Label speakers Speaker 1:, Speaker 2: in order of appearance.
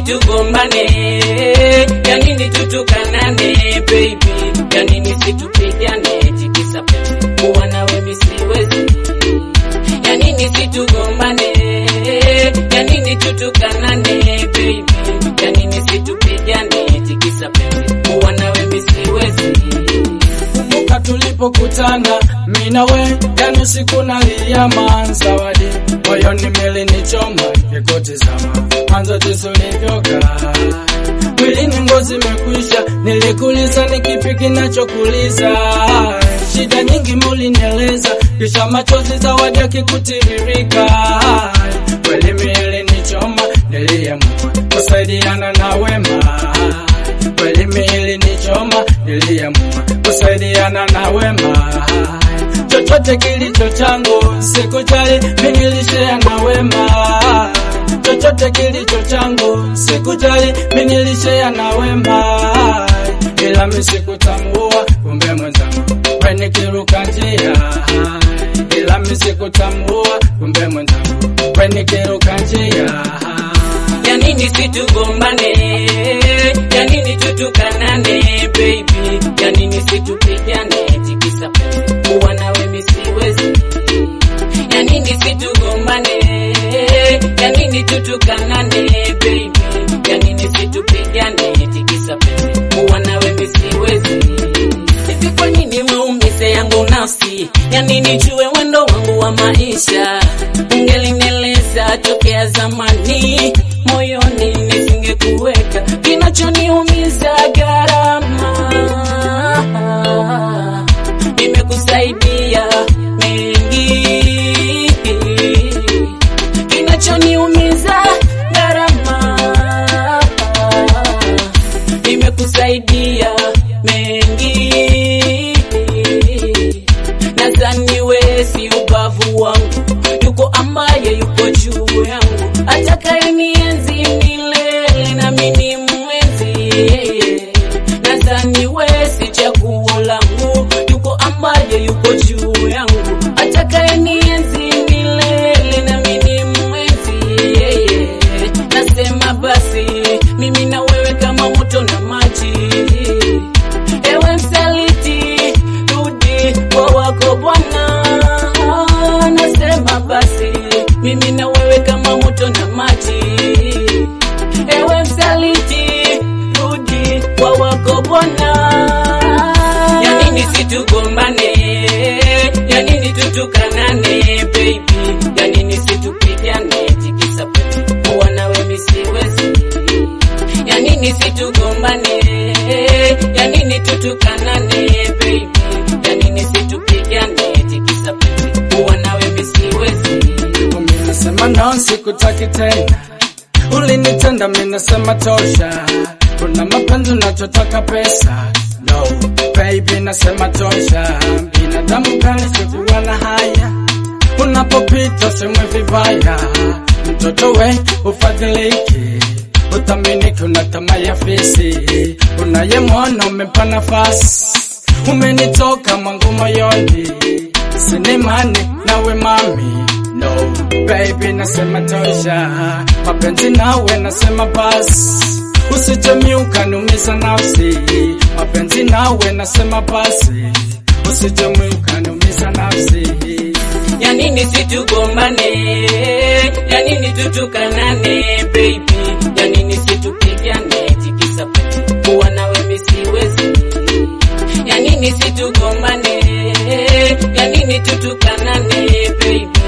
Speaker 1: situgombane? Ya nini tutukanane baby? Ya nini situpigane? Tikisa penzi kuwa nawe mimi siwezi. Ya nini situgombane? Ya nini tutukanane baby? Ya nini situpigane? Tikisa penzi kuwa nawe mimi siwezi.
Speaker 2: Kumbuka tulipokutana mimi na we, yani usiku nalia manzawadi, moyoni milinichoma nikikutizama, mwanzo jinsi ulivyokaa mwilini ngozi imekwisha, nilikuuliza ni kipi kinachokuliza, shida nyingi mulinieleza, kisha machozi zawadi yakikutiririka, kweli milinichoma, niliamua kusaidiana na wema kweli miili ni choma, niliamua kusaidiana na wema. Chochote kilicho changu sikujali, mimi nilishare na wema. Chochote kilicho changu sikujali, mimi nilishare na wema, ila mimi sikutambua, kumbe mwenzangu wewe nikiruka njia, ila mimi sikutambua, kumbe mwenzangu wewe nikiruka njia.
Speaker 1: Ya nini situgombane? Ya nini tutukanane baby? Ya nini situpigane? Tikisa penzi kuwa nawe mimi siwezi. Ya nini situgombane? Ya nini tutukanane baby? Ya nini situpigane? Tikisa penzi kuwa nawe mimi siwezi. Hivi kwa nini maumize yangu nafsi? Ya nini jue wendo wangu wa maisha? Ungelinieleza tokea zamani, moyoni nisingekuweka. Kinachoniumiza gharama, nimekusaidia mengi. Kinachoniumiza gharama, nimekusaidia mengi. Nadhani wewe si ubavu wangu, yuko ambaye yuko juu yangu, atakayenienzi milele nami ni mwenzi. Nadhani wewe si chaguo langu, yuko ambaye yuko juu yangu, atakayenienzi milele nami ni mwenzi. Nasema basi mimi na wewe kama moto na maji Ewe msaliti, rudi kwa wako Bwana. Nasema basi mimi na wewe kama moto na maji. Ewe msaliti, rudi kwa wako Bwana. Ya nini situgombane? Ya nini tutukanane baby? Ya nini situpigane? Tikisa penzi kuwa nawe mimi siwezi. Ya nini situgombane? Ya nini tutukanane baby? Ya nini situpigane? Tikisa penzi kuwa nawe mimi siwezi.
Speaker 2: Mimi nasema no, sikutaki tena. Ulinitenda, mimi nasema tosha. Kuna mapenzi unachotaka pesa, no baby, nasema tosha. Binadamu gani sikuwa na haya, unapopita semwe vibaya. Mtoto we ufadhiliki, utaminiki, una tamaa ya fisi, unayemwona umempa nafasi, umenitoka mwangu moyoni, sinimani nawe mami No baby, nasema tosha, mapenzi nawe nasema basi, usijemi ukaniumiza nafsi. Mapenzi nawe nasema basi, usijemi ukaniumiza nafsi.
Speaker 1: Ya nini situgombane? Ya nini tutukanane baby? Ya nini situpigane? Tikisa penzi kuwa nawe mimi siwezi. Ya nini situgombane? Ya nini tutukanane baby?